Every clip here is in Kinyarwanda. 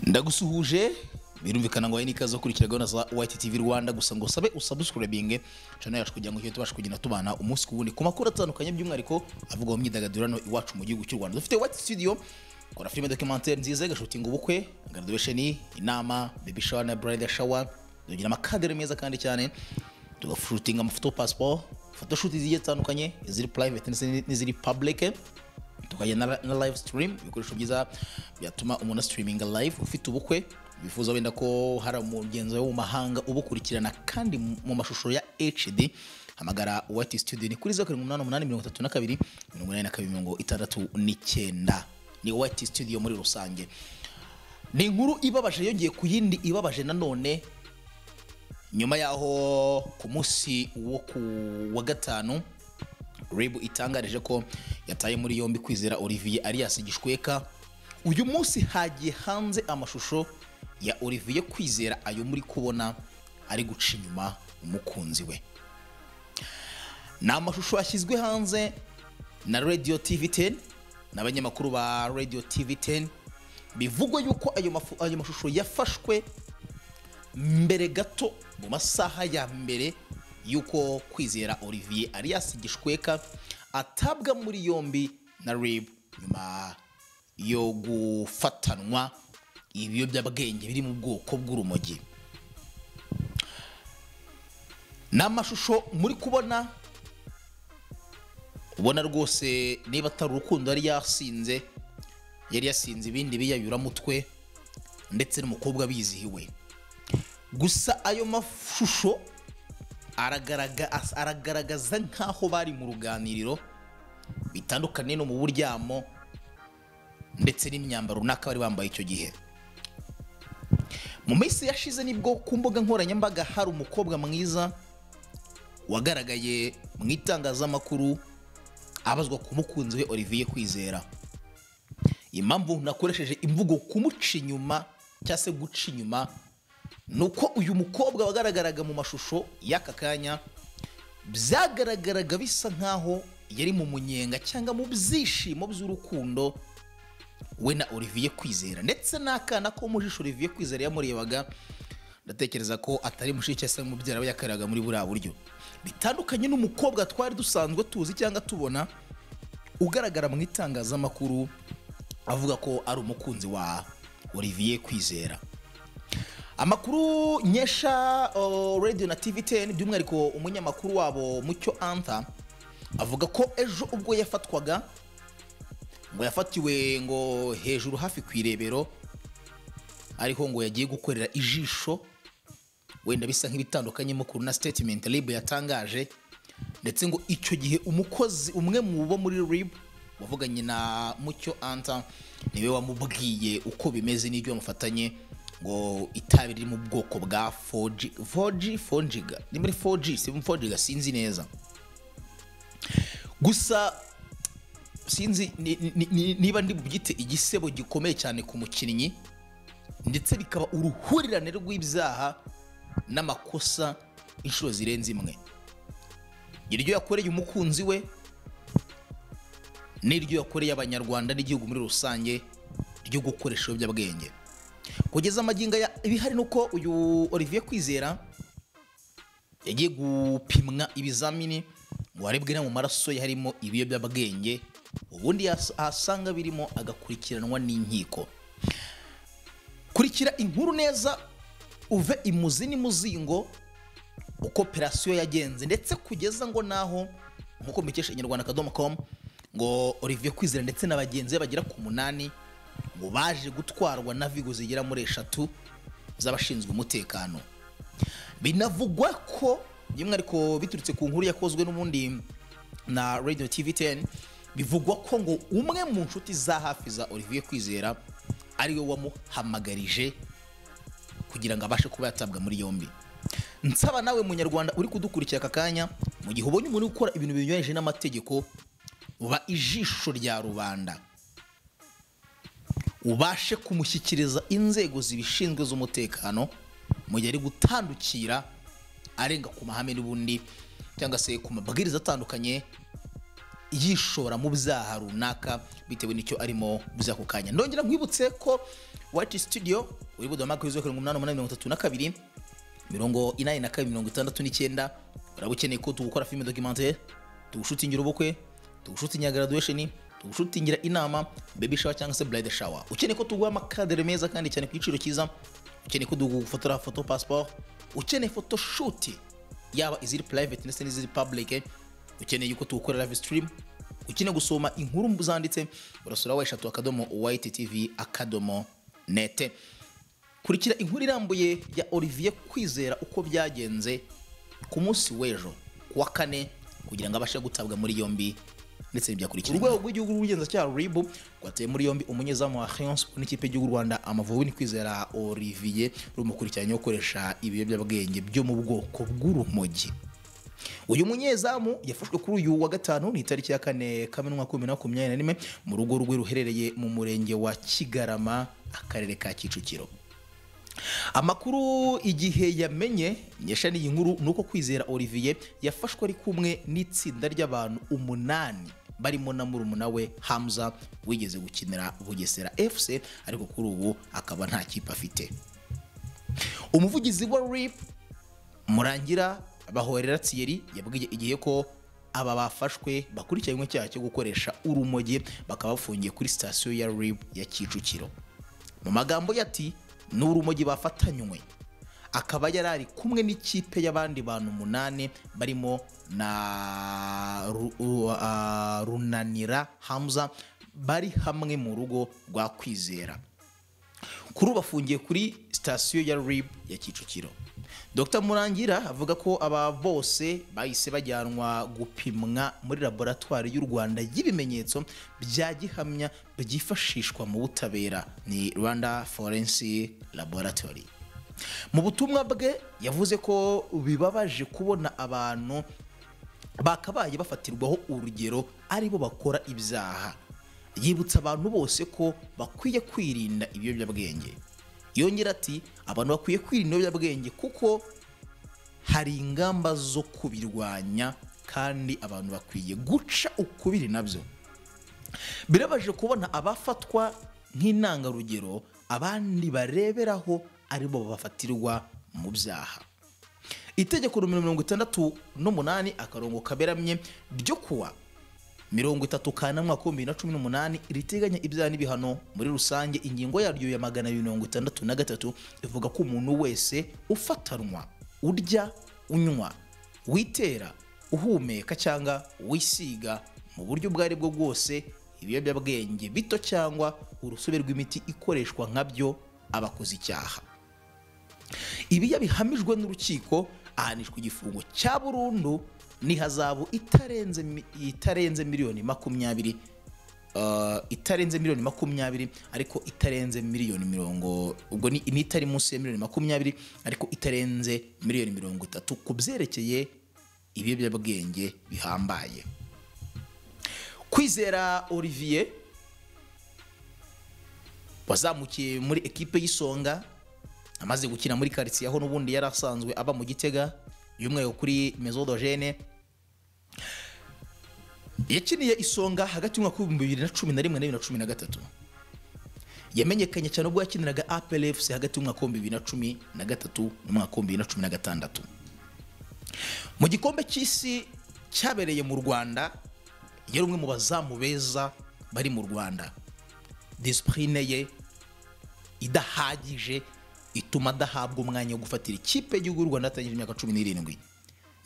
ndagusuhuje birumvikana ngo hari n'ikaze ukurikira gahunda za wayiti tivi rwanda gusa ngo sabe usabusikurabinge cana yacu kugira ngo tujye tubasha kugenda tubana umunsi ku wundi ku makuru atandukanye by'umwihariko avugwa mu myidagaduro hano iwacu mu gihugu cy'u rwanda dufite wayiti studio kora filime documentary nziza igashutinga ubukwe graduation inama baby shower na bridal shower tugira amakadere meza kandi cyane tugashutinga amafoto passport photoshoot zigiye zitandukanye iziri private n'izindi- n'iziri public tukajya na, na live stream ibikoresho byiza byatuma umuntu asitiriminga live ufite ubukwe bifuza wenda ko hari umugenzi wo mu mahanga ubukurikirana kandi mu- mu mashusho ya hd hamagara wati studio ni kuri zeru karindwi umunani umunani mirongo itatu na kabiri mirongo inani na kabiri mirongo itandatu n'icyenda ni wati studio muri rusange ni inkuru ibabaje yongeye ku yindi ibabaje nanone nyuma y'aho ku munsi wo ku wa gatanu rib itangarije ko yataye muri yombi kwizera olivier arias gishweka uyu munsi hagiye hanze amashusho ya olivier kwizera ayo muri kubona ari guca inyuma umukunzi we ni amashusho yashyizwe hanze na radio tv 10 n'abanyamakuru ba radio tv 10 bivugwa yuko ayo, mafu, ayo mashusho yafashwe mbere gato mu masaha ya mbere y'uko kwizera olivier arias gishweka atabwa muri yombi na rib nyuma yo gufatanwa ibiyobyabwenge biri mu bwoko bw'urumogi ni amashusho muri kubona ubona rwose niba atari urukundo yari yasinze yari yasinze ibindi biyayuramutwe ndetse n'umukobwa bizihiwe gusa ayo mashusho aragaragaza aragaragaza nk'aho bari mu ruganiriro bitandukanye no mu buryamo ndetse n'imyambaro runaka bari bambaye icyo gihe mu minsi yashize nibwo ku mbuga nkoranyambaga hari umukobwa mwiza wagaragaye mu itangazamakuru abazwa ku mukunzi we olivier kwizera impamvu nakoresheje imvugo kumuca inyuma cyangwa se guca inyuma ni uko uyu mukobwa wagaragaraga mu mashusho y'aka kanya byagaragaraga bisa nkaho yari mu munyenga cyangwa mu byishimo by'urukundo we na olivier kwizera ndetse n'akana ko mu jisho olivier kwizera yamurebaga ndatekereza ko atari mushiki cyangwa se umubyara we yakariraga muri buriya buryo bitandukanye n'umukobwa twari dusanzwe tuzi cyangwa tubona ugaragara mu itangazamakuru avuga ko ari umukunzi wa olivier kwizera amakuru nyesha oh, radio na tv 10 by'umwihariko umunyamakuru wabo mucyo anta avuga ko ejo ubwo yafatwaga ngo yafatiwe ngo hejuru hafi ku irebero ariho ngo yagiye gukorera ijisho wenda bisa nk'ibitandukanye mukuru na statement rib yatangaje ndetse ngo icyo gihe umukozi umwe mu bo muri rib wavuganye na mucyo anta niwe wamubwiye uko bimeze n'ibyo bamufatanye ngo itabi riri mu bwoko bwa 4G 4G 4G ni muri 4G si 4G sinzi neza gusa sinzi ni- ni- ni- niba ndi bubyite igisebo gikomeye cyane ku mukinnyi ndetse bikaba uruhurirane rw'ibyaha n'amakosa inshuro zirenze imwe iryo yakoreye umukunzi we n'iryo yakoreye abanyarwanda n'igihugu muri rusange ryo gukoresha ibiyobyabwenge kugeza amagingo aya ibihari ni uko uyu olivier kwizera yagiye gupimwa ibizamini ngo harebwe niba mu maraso ye harimo ibiyobyabwenge ubundi yas- ahasanga birimo agakurikiranwa n'inkiko kurikira inkuru neza uve imuzi n'imuzingo uko operasiyo yagenze ndetse kugeza ngo naho nk'uko mbikesha inyarwanda akadomo com ngo olivier kwizera ndetse na bagenzi be bagera ku munani ngo baje gutwarwa na vigo zigera muri eshatu z'abashinzwe umutekano binavugwa ko by'umwihariko biturutse ku nkuru yakozwe n'ubundi na radio tv 10 bivugwa ko ngo umwe mu nshuti za hafi za olivier kwizera ariwe wamuhamagarije kugira ngo abashe kuba yatabwa muri yombi nsaba nawe munyarwanda uri kudukurikira aka kanya mu gihe ubonye umuntu uri gukora ibintu binyuranyije n'amategeko uba ijisho rya rubanda ubashe kumushyikiriza inzego zibishinzwe z'umutekano mu gihe ari gutandukira arenga ku mahame n'ubundi cyangwa se ku mabwiriza atandukanye yishora mu byaha runaka bitewe n'icyo arimo buza ako kanya ndongera nkwibutse ko white studio uri budomaga wizwe karindwi umunani umunani mirongo itatu na kabiri mirongo inani na kabiri mirongo itandatu n'icyenda uraba ukeneye ko tugukora filime documentaire tugushutingira ubukwe tugushutingira graduation tugushutingira inama baby shower cyangwa se bride shower ukeneye ko tuguha amakadere meza kandi cyane ku giciro cyiza ukeneye ko dugufotora photo passport ukeneye photo shoot yaba iziri private ndetse n'iziri public ukeneye yuko tugukorera live stream ukeneye gusoma inkuru zanditse urasura weshatu akadomo white tv akadomo nete kurikira inkuru irambuye ya olivier kwizera uko byagenze ku munsi w'ejo ku wa kane kugira ngo abashe gutabwa muri yombi ndetse n'ibyakurikira urwego rw'igihugu rw'ubugenzacyaha ribu rwateye muri yombi umunyezamu wa Rayon Sports n'ikipe y'igihugu y'u rwanda amavubi ni kwizera olivier rumukurikiranye gukoresha ibiyobyabwenge byo mu bwoko bw'urumogi uyu munyezamu yafashwe kuri uyu wa gatanu ni itariki ya kane kamenwa kumi na makumyabiri na rimwe mu rugo rwe ruherereye mu murenge wa kigarama akarere ka kicukiro amakuru igihe yamenye nyesha n'iyi nkuru ni uko kwizera olivier yafashwe ari kumwe n'itsinda ry'abantu umunani barimo na murumuna we hamza wigeze gukinira bugesera fc ariko kuri ubu akaba nta kipe afite umuvugizi wa rip murangira bahorera Thierry yabwiye igihe ko aba bafashwe bakurikiranywe icyaha cyo gukoresha urumogi bakaba bafungiye kuri sitasiyo ya RIB ya Kicukiro mu magambo ye ati ni urumogi bafatanywe akaba yari ari kumwe n'ikipe y'abandi bantu umunani barimo na Ru- Ru- ah, runanira hamza bari hamwe mu rugo rwa kwizera kuri ubu bafungiye kuri sitasiyo ya RIB ya Kicukiro Dr Murangira avuga ko aba bose bahise bajyanwa gupimwa muri laboratwari y'u Rwanda y'ibimenyetso bya gihamya byifashishwa mu butabera ni Rwanda Forensic Laboratory mu butumwa bwe yavuze ko bibabaje kubona abantu bakabaye bafatirwaho urugero aribo bakora ibyaha yibutsa abantu bose ko bakwiye kwirinda ibiyobyabwenge yongera ati abantu bakwiye kwirinda ibiyobyabwenge kuko hari ingamba zo kubirwanya kandi abantu bakwiye guca ukubiri nabyo birabaje kubona abafatwa nk'intangarugero abandi bareberaho aribo bafatirwa mu byaha itegeko nomero mirongo itandatu n'umunani akarongo kaberamye ryo kuwa mirongo itatu kane mu mwaka w'ibihumbi bibiri na cumi n'umunani riteganya ibyaha n'ibihano muri rusange ingingo yaryo ya magana abiri mirongo itandatu na gatatu ivuga ko umuntu wese ufatanwa urya unywa witera uhumeka cyangwa wisiga mu buryo ubwo ari bwo bwose ibiyobyabwenge bito cyangwa urusobe rw'imiti ikoreshwa nka byo aba akoze icyaha ibi iyo bihamijwe n'urukiko ahanishwa igifungo cya burundu n'ihazabu itarenze mi- itarenze miliyoni makumyabiri uh, itarenze miliyoni makumyabiri ariko itarenze miliyoni mirongo ubwo ni ni itari munsi ya miliyoni makumyabiri ariko itarenze miliyoni mirongo itatu ku byerekeye ibiyobyabwenge bihambaye kwizera olivier wazamukiye muri ekipe y'isonga amaze gukina muri karitsiye aho n'ubundi yari asanzwe aba mu gitega y'umweru kuri mesodogene yakiniye isonga hagati y'umwaka w'ibihumbi bibiri na cumi na rimwe na bibiri na cumi na gatatu yamenyekanye cyane ubwo yakiniraga aplfc hagati y'umwaka w'ibihumbi bibiri na cumi na gatatu n'umwaka w'ibihumbi bibiri na cumi na gatandatu mu gikombe cy'isi cyabereye mu rwanda yari umwe mu bazamu beza bari mu rwanda disipurine ye idahagije ituma adahabwa umwanya wo gufatira ikipe y'igihugu y'u rwanda atangije imyaka cumi n'irindwi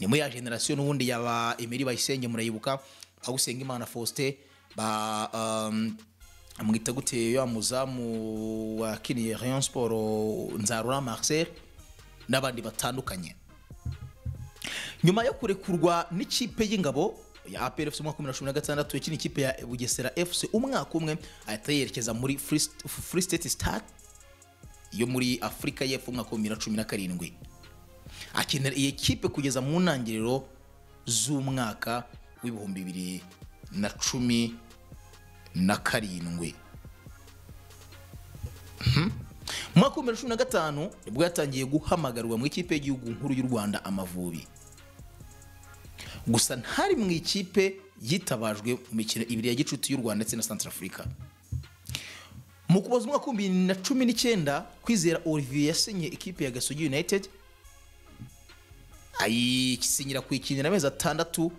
ni muri ya generasiyo n'ubundi yaba emeri bayisenge murayibuka aho usenga imana faustin ba um, amwita gute ya muzamu wakiniye rayon sport nzarura marcel n'abandi batandukanye nyuma yo kurekurwa n'ikipe y'ingabo ya APR FC mu mwaka wa 2016 yakina ikipe ya Bugesera FC umwaka umwe ahita yerekeza muri Free St- Free State Stars yo muri Afurika y'Epfo mu mwaka wa 2017 akinira iyi kipe kugeza mu ntangiriro z'umwaka w'ibihumbi bibiri na cumi na karindwi mu mwaka wa 2015 nibwo yatangiye guhamagarwa mu ikipe y'igihugu nkuru y'u Rwanda Amavubi gusa ntari mu ikipe yitabajwe mu mikino ibiri ya gicuti y'u Rwanda ndetse na Centrafrica mu kuboza umwaka w'ibihumbi bibiri na cumi n'icyenda kwizera olivier yasinye ikipe ya gasogi united ayisinyira kuyikinira amezi atandatu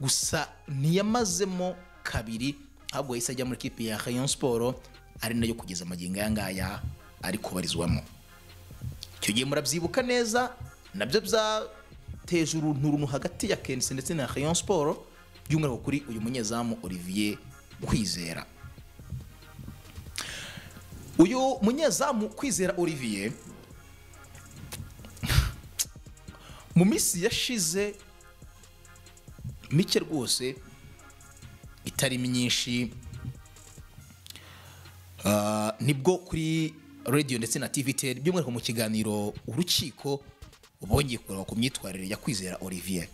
gusa ntiyamazemo kabiri ahubwo yahise ajya muri ikipe ya rayon siporo ari nayo kugeza amagingo aya ngaya ari kubarizwamo icyo gihe murabyibuka neza nabyo byateje urunturuntu hagati ya kenisi ndetse na rayon siporo by'umwihariko kuri uyu munyezamu olivier kwizera uyu munyezamu kwizera olivier mu minsi yashize mike rwose itari myinshi ah, nibwo kuri radiyo ndetse na tvtr by'umwihariko mu kiganiro urukiko bongeye kureba ku myitwarire ya kwizera olivier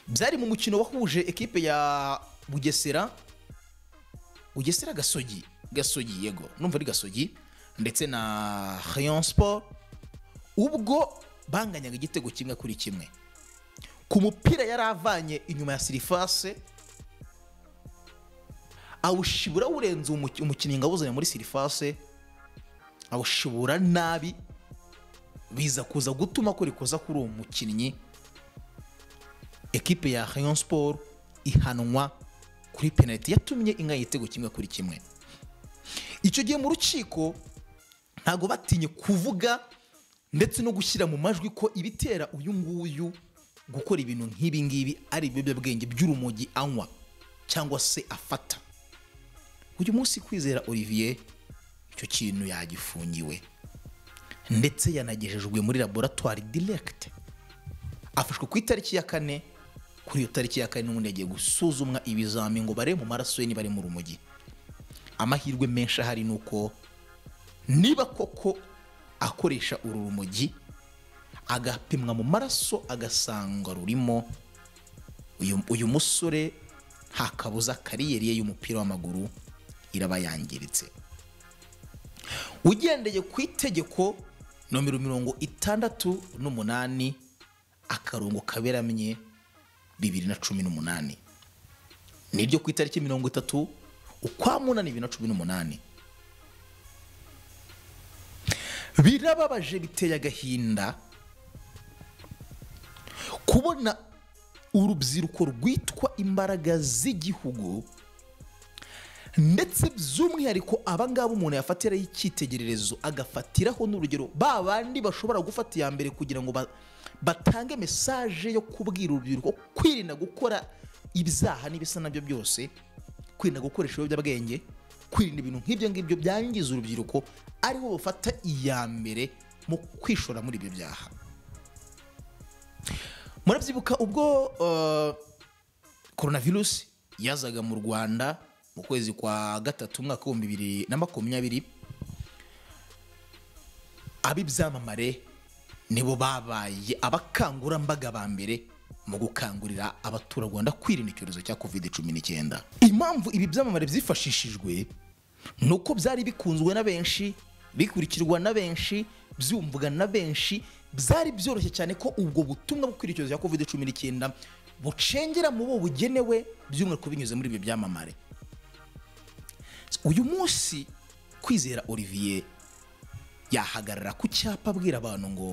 byari mu mukino wahuje ekipe ya bugesera bugesera gasogi gasogi yego numva ari gasogi ndetse na rayon sport ubwo banganyaga igitego kimwe kuri kimwe ku mupira yari avanye inyuma ya sirifase awushibura awurenze umuki- umukinnyi ngo awuzane muri sirifase awushibura nabi biza kuza gutuma ko rikoza kuri uwo mukinnyi ekipe ya rayon sport ihanwa kuri penaliti yatumye ingana igitego kimwe kuri kimwe icyo gihe mu rukiko ntabwo batinye kuvuga ndetse no gushyira mu majwi ko ibitera uyu nguyu gukora ibintu nk'ibi ngibi ari ibiyobyabwenge by'urumogi anywa cyangwa se afata uyu munsi kwizera olivier icyo kintu yagifungiwe ndetse yanagejejwe muri laboratwari directe afashwe ku itariki ya kane kuri iyo tariki ya kane n'ubundi yagiye gusuzumwa ibizami ngo barebe mu maraso ye niba ari mu rumogi amahirwe menshi ahari ni uko niba koko akoresha uru rumogi agapimwa mu maraso agasanga rurimo uyu, uyu musore nta kabuza kariyeri ye y'umupira w'amaguru iraba yangiritse ugendeye ku itegeko nomero mirongo itandatu n'umunani akarongo kaberamye bibiri na cumi n'umunani niryo ku itariki mirongo itatu ukwamunani bibiri na cumi n'umunani birababaje biteye agahinda kubona urubyiruko rwitwa imbaraga z'igihugu ndetse by'umwihariko abangaba umuntu yafatiraho icyitegererezo agafatiraho n'urugero ba bandi bashobora gufata iya mbere kugira ngo ba- batange mesaje yo kubwira urubyiruko kwirinda gukora ibyaha n'ibisa nabyo byose kwirinda gukoresha ibiyobyabwenge kwirinda ibintu nk'ibyo ngibyo byangiza urubyiruko aribo bafata iya mbere mu kwishora muri ibyo byaha murabyibuka ubwo uh, korona virusi yazaga mu rwanda mu kwezi kwa gatatu umwaka w'ibihumbi bibiri na makumyabiri ab'ibyamamare nibo babaye abakangurambaga ba mbere mu gukangurira abaturarwanda kwirinda icyorezo cya covid cumi n'icyenda impamvu ibi byamamare byifashishijwe ni uko byari bikunzwe na benshi bikurikirwa na benshi byumvwa na benshi byari byoroshye cyane ko ubwo butumwa bwo kwirinda icyorezo cya covid cumi n'icyenda bucengera mu bo bugenewe by'umwihariko binyuze muri ibyo byamamare uyu munsi kwizera olivier yahagarara ku cyapa abwira abantu ngo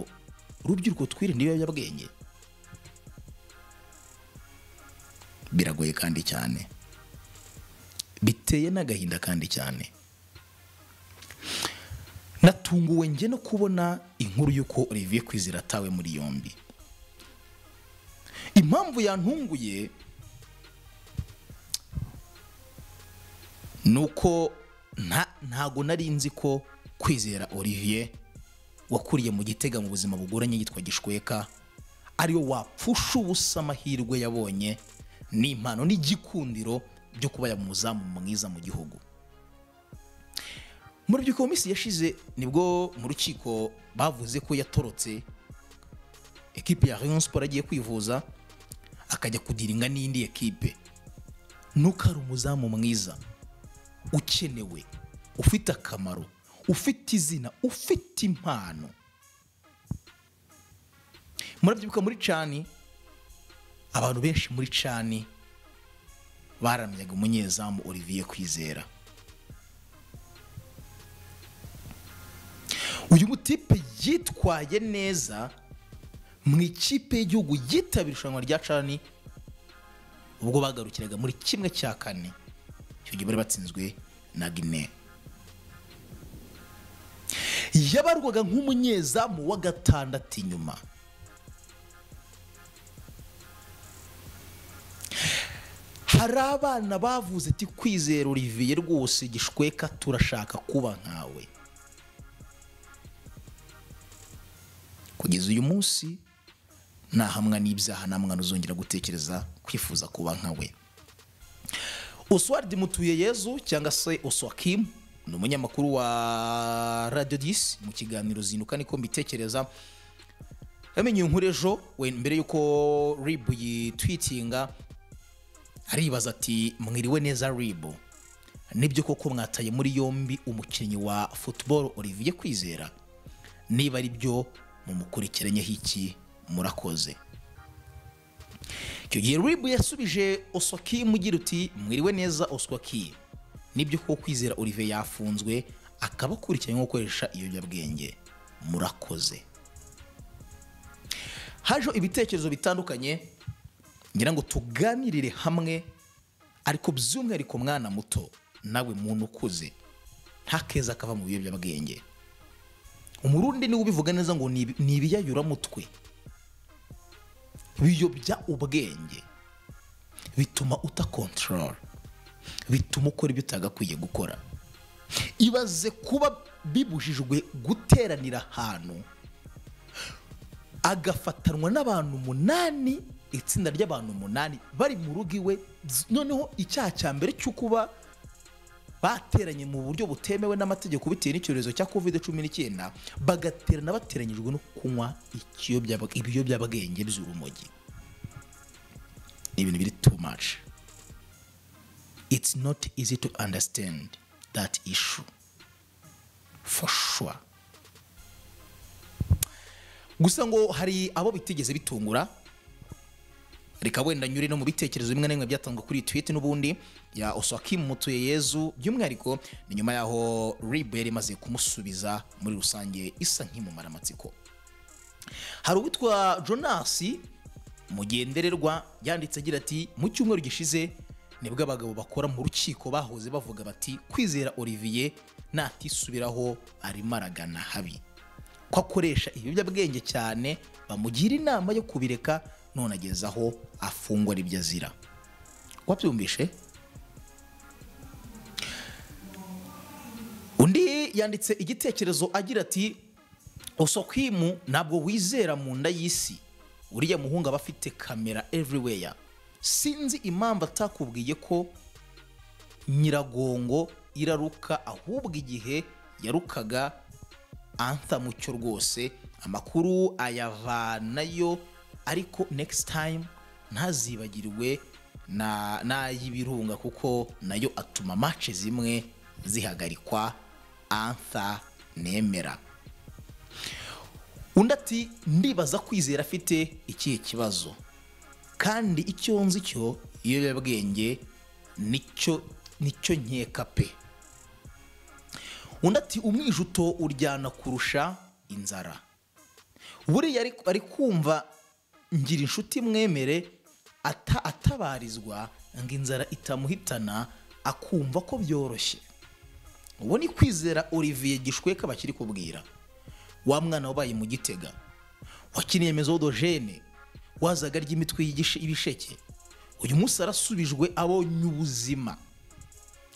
urubyiruko twirinde ibiyobyabwenge biragoye kandi cyane biteye n'agahinda kandi cyane natunguwe njye no kubona inkuru y'uko olivier kwizera atawe muri yombi impamvu yantunguye ni uko nta- ntago nari nzi ko kwizera olivier wakuriye mu gitega mu buzima bugoranye yitwa gishweka ariwe wapfusha ubusa amahirwe yabonye n'impano n'igikundiro byo kuba yaba umuzamu mwiza mu gihugu mu rubyiruko mu minsi yashize nibwo mu rukiko bavuze ko yatorotse ekipe ya rayon sport agiye kwivuza akajya kudiringa n'indi ekipe nuko ari umuzamu mwiza ukenewe ufite akamaro ufite izina ufite impano murabyibuka muri cani abantu benshi muri cani baramyaga umunyezamu olivier kwizera uyu mutipe yitwaye neza mu ikipe y'igihugu yitabira irushanwa rya cani ubwo bagarukiraga muri kimwe cya kane icyo gihe bari batsinzwe na gine yabarwaga nk'umunyezamu wa gatandatu inyuma hari abana bavuze ati kwizera olivier rwose gishweka turashaka kuba nkawe kugeza uyu munsi ntahamwa n'ibyaha nta mwana uzongera gutekereza kwifuza kuba nkawe oswald mutuye yezu cyangwa se oswakimu ni umunyamakuru wa radiyo disi mu kiganiro zinduka niko mbitekereza yamenye inkuru ejo we mbere y'uko ribu yitwitinga aribaza ati mwiriwe neza ribu nibyo koko mwataye muri yombi umukinnyi wa futuboro olivier kwizera niba ari byo mumukurikiranyeho iki murakoze icyo gihe ribu yasubije oswaki mugira uti mwiriwe neza oswaki nibyo ko kwizera olivier yafunzwe akaba akurikiranyweho gukoresha ibiyobyabwenge murakoze hajeho ibitekerezo bitandukanye ngira ngo tuganirire hamwe ariko by'umwihariko mwana muto nawe muntu ukuze nta keza kava mu biyobyabwenge umurundi niwe ubivuga neza ngo ni ibi- ni ibiyayuramutwe biyobya ubwenge bituma utakontorora bituma ukora ibyo utagakwiye gukora ibaze kuba bibujijwe guteranira ahantu agafatanwa n'abantu umunani itsinda ry'abantu umunani bari mu rugo iwe noneho icyaha cya mbere cyo kuba bateranye mu buryo butemewe n'amategeko bitewe n'icyorezo cya covid cumi n'icyenda bagaterana bateranyijwe no kunywa ikiyobya- ibiyobyabwenge by'urumogi ni ibintu biri too much it's not easy to understand that issue for sure gusa ngo hari abo bitigeze bitungura reka wenda nyure no mu bitekerezo bimwe na bimwe byatanzwe kuri iyi tweet n'ubundi ya oswakimu mutuye yezu by'umwihariko ni nyuma y'aho ribu yari imaze kumusubiza muri rusange isa nk'imumara amatsiko hari uwitwa jonasi mugendererwa yanditse agira ati mu cyumweru gishize nibwo abagabo bakora mu rukiko bahoze bavuga bati kwizera olivier natisubiraho arimo aragana habi ko akoresha ibiyobyabwenge cyane bamugira inama yo kubireka none ageze aho afungwa aribyo azira wabyumvishe undi yanditse igitekerezo agira ati osokwimu ntabwo wizera mu nda y'isi uriya muhungu aba afite kamera everywhere sinzi impamvu atakubwiye ko nyiragongo iraruka ahubwo igihe yarukaga antha mucyo rwose amakuru ayavanayo ariko next time ntazibagirwe na n'ay'ibirunga kuko nayo atuma match zimwe zihagarikwa antha nemera undi ati ndibaza kwizera afite ikihe kibazo kandi icyo nzi cyo ibiyobyabwenge nicyo nicyo nkeka pe undi ati umwijuto uryana kurusha inzara buriya ari- ari kumva ngira inshuti mwemere ata- atabarizwa ngo inzara itamuhitana akumva ko byoroshye ubu ni kwizera olivier gishweka bakiri kubwira wa mwana wabaye mu gitega wakiniye mezodogene wazaga ry'imitwe y'igishe- y'ibisheke uyu munsi arasubijwe abonye ubuzima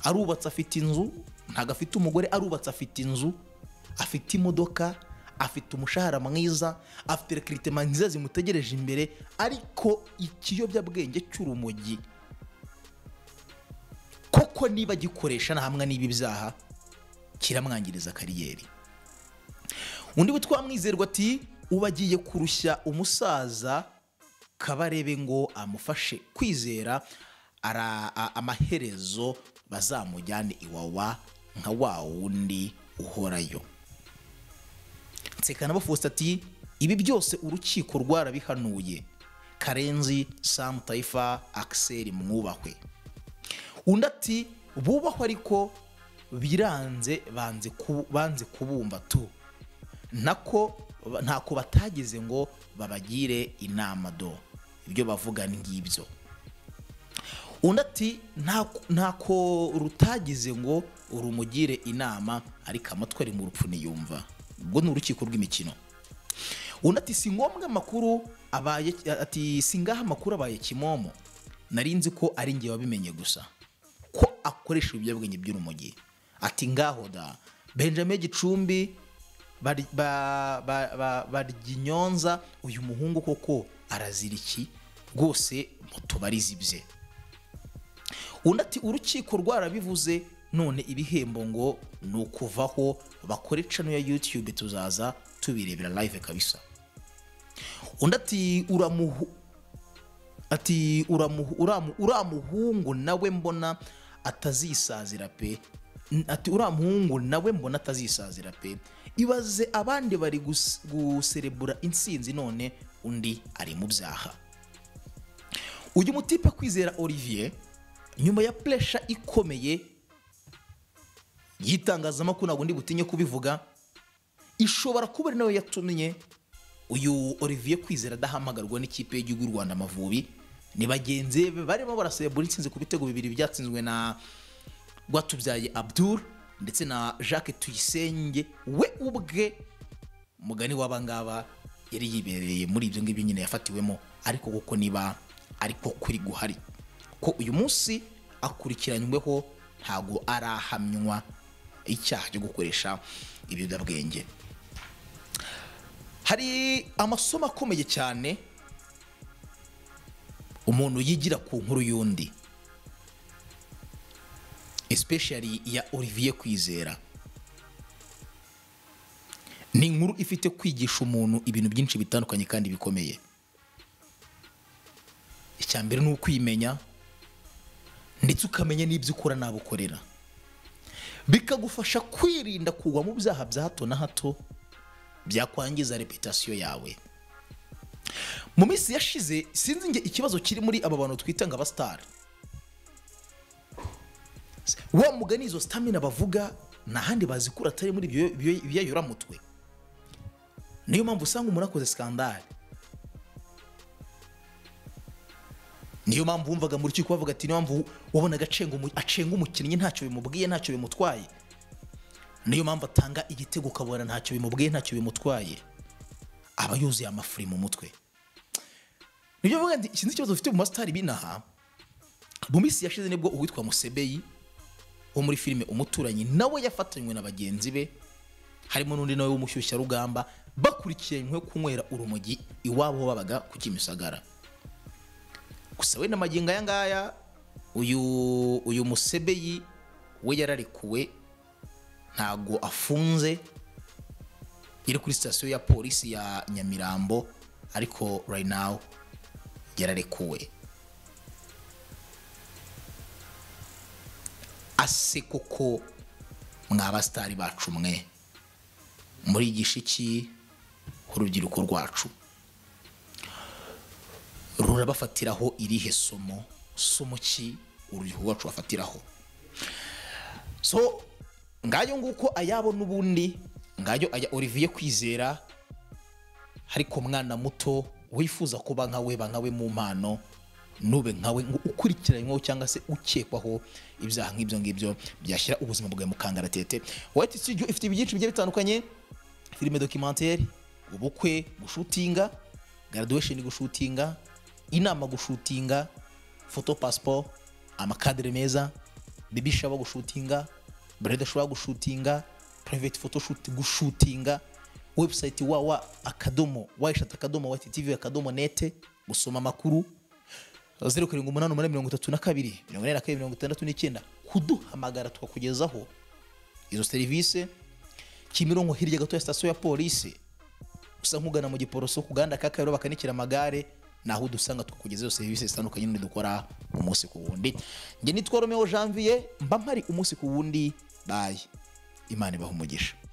arubatse afite inzu ntabwo afite umugore arubatse afite inzu afite imodoka afite umushahara mwiza afite rekiritema nziza zimutegereje imbere ariko ikiyobyabwenge cy'urumogi koko niba agikoresha ntahamwe n'ibi byaha kiramwangiriza kariyeri undi witwa mwizerwa ati uba agiye kurushya umusaza kabarebe ngo amufashe kwizera ara, a- amaherezo bazamujyane iwawa nka wa wundi uhorayo nsekanabo faustin ati ibi byose urukiko rwarabihanuye karenzi samu tayifa akiseri mwubahwe undi ati bubahwe ariko biranze banze ku- banze kubumva tu nako ntako batageze ngo babagire inama do ibyo bavuga ni ngibyo undi ati "Nta- ntako rutagize ngo urumugire inama ariko amatwi ari mu rupfu niyumva ubwo ni urukiko rw'imikino undi ati si ngombwa amakuru abaye ati si ngaho amakuru abaye kimomo nari nzi ko ari njye wabimenye gusa ko akoresha ibiyobyabwenge by'urumogi ati ngaho da benjamin gicumbi bari- ba- ba- ba- baryinyonza uyu muhungu koko arazira iki rwose mutubarize ibye undi ati urukiko rwarabivuze none ibihembo ngo ni ukuvaho bakore cano ya youtube tuzaza tubirebera live kabisa undi ati uramuhu ati uramuhu uramu, uramuhungu nawe mbona atazisazira pe N- ati uramuhungu nawe mbona atazisazira pe ibaze abandi bari gus- guserebura intsinzi none undi ari mu byaha uyu mutipe kwizera olivier nyuma ya puresha ikomeye y'itangazamakuru ntabwo ndi butinye kubivuga ishobora kuba ari nayo yatumye uyu olivier kwizera adahamagarwa n'ikipe y'igihugu y'u rwanda amavubi ni bagenzi be barimo barasebura intsinzi ku bitego bibiri byatsinzwe na rwatubyaye abdul ndetse na jacques tuyisenge we ubwe mugani w'abangaba yari yibereye muri ibyo ngibyo nyine yafatiwemo ariko kuko niba ariko kuri guhari ko uyu munsi akurikiranyweho ntabwo arahamywa icyaha cyo gukoresha ibiyobyabwenge hari amasomo akomeye cyane umuntu yigira ku nkuru y'undi especially iya olivier kwizera ni inkuru ifite kwigisha umuntu ibintu byinshi bitandukanye kandi bikomeye icya mbere ni ukwimenya ndetse ukamenya n'ibyo ukora n'abo ukorera bikagufasha kwirinda kugwa mu byaha bya hato na hato byakwangiza reputasiyo yawe mu minsi yashize sinzi nge ikibazo kiri muri aba bantu twita ngo abasitari wa mugani izo sitamina bavuga nta handi bazikura atari muri ibyo- ibyo- ibyayoramutwe niyo mpamvu usanga umuntu akoze sikandari niyo mpamvu wumvaga mu rukiko bavuga ati niyo mpamvu wabonaga acenga umu- acenga umukinnyi ntacyo bimubwiye ntacyo bimutwaye niyo mpamvu atanga igitego ukabona ntacyo bimubwiye ntacyo bimutwaye aba yuzuye amafuri mu mutwe nibyo mvuga nti iki ni ikibazo dufite mu masitari binaha mu minsi yashize nibwo uwitwa musebeyi wo muri filime umuturanyi nawe yafatanywe na bagenzi be harimo n'undi nawe w'umushyushyarugamba bakurikiranywe kunywera urumogi iwabo aho babaga ku kimisagara gusa we na magingo aya ngaya uyu uyu musebeyi we yararekuwe ntago afunze yari kuri sitasiyo ya polisi ya nyamirambo ariko right now yararekuwe ase koko mwabasitari bacu mwe murigisha iki urubyiruko rwacu rurabafatiraho irihe somo somo ki urubyiruko rwacu bafatiraho so ngayo nguko ayabo n'ubundi ngayo aya olivier kwizera ariko mwana muto wifuza kuba nkawe ba nkawe mu mpano nube nkawe ngo ukurikiranyweho cyangwa se ukekwaho ibyaha nk'ibyo ngibyo byashyira ubuzima bwawe mu kangaratete wayiti studio ifite ibyinshi bigiye bitandukanye filime dokimantere ubukwe gushutinga graduation gushutinga inama gushutinga photo passport amakadere meza bibi shaba gushutinga breda shaba gushutinga private photo shoot gushutinga website wa wa akadomo wayishat akadomo wa tv akadomo nete gusoma amakuru zeru karindwi umunani umunani mirongo itatu na kabiri mirongo ine na kabiri mirongo itandatu n'icyenda kuduhamagara tukakugezaho izo serivisi kimironko hirya gato ya sitasiyo ya polisi usa nk'ugana mu giporoso ku gahanda ka kabiro bakanikira amagare naho udusanga tukakugezaho serivisi zitandukanye n'undi dukora umunsi ku wundi njye nitwa romeo janvier mba mpari umunsi ku wundi bayi imana ibaha umugisha